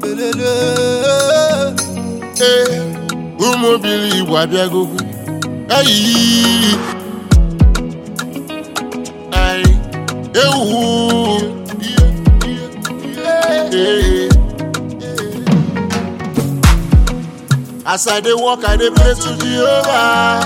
lelele. ee ụmụ obili igbo abịagogo eyi anyị ewu Ee. as i dey work i dey pray to jehovah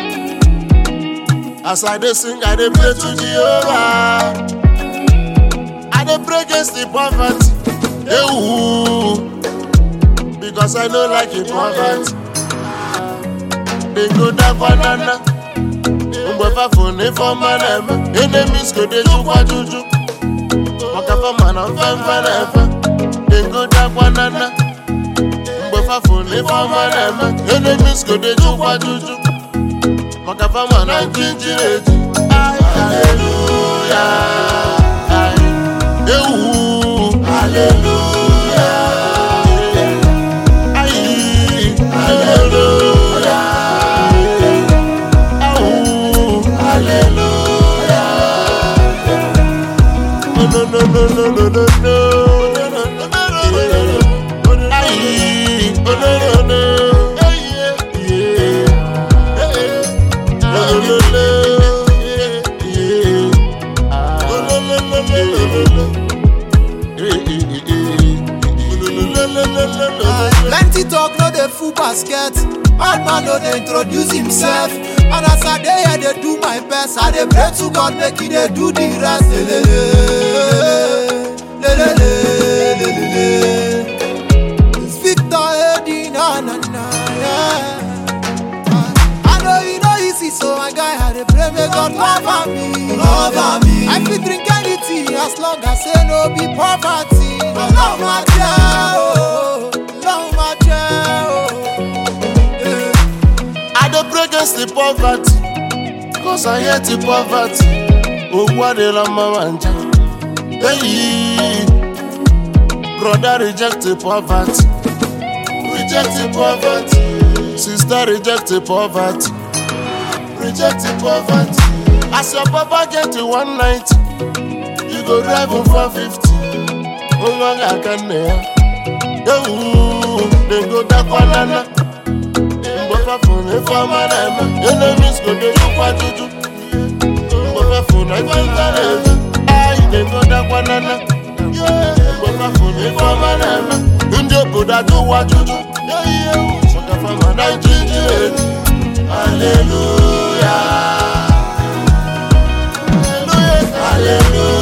as i dey sing i dey pray to jehovah i dey pray against the poverty ewu because i no like the poverty dey go down banana mgbe fafo na ifeọma na-eme enemies go dey jukwa juju maka fama na mfemfe na-efe dey go down banana mgbe fafo na ifeọma na-eme enemies go dey jukwa juju maka fama na njinjiri eji haleluya ewu haleluya ayi haleluya awu haleluya no no no no no no no no ayi oh no no no yeah yeah no no no yeah oh no no no no no no eh eh eh eh no no no no no no Plenty talk no dey full basket. Bad man no dey introduce himself. And as I dey here dey do my best, I dey pray to God make he dey do the rest. Lelele, lelele, lelele. It's Victor Eddie, na na na, yeah. I know you know easy, so my guy I dey pray make God cover me, cover me. I fit drink anything as long as say no be poverty. Love my child, love my child. Yeah. I dey pray against the poverty, cause I hate the poverty. Ogwu adịla mma ma nja. Hey, brother reject the poverty, reject the poverty. Sister reject the poverty, reject the poverty. As your papa get to 190, you go drive him 450. Nwa ga-aka nne ya. Ewu, dem go dakwanana. mgbe fafụ na ife ọma na-eme enemies go dey jukwa juju mgbe fafụ na ife nta na-eme anyị na-egodakwa nana mgbe fafụ na ife ọma na-eme ndị obodo ajụwa juju maka fama na ijiji eji haleluya haleluya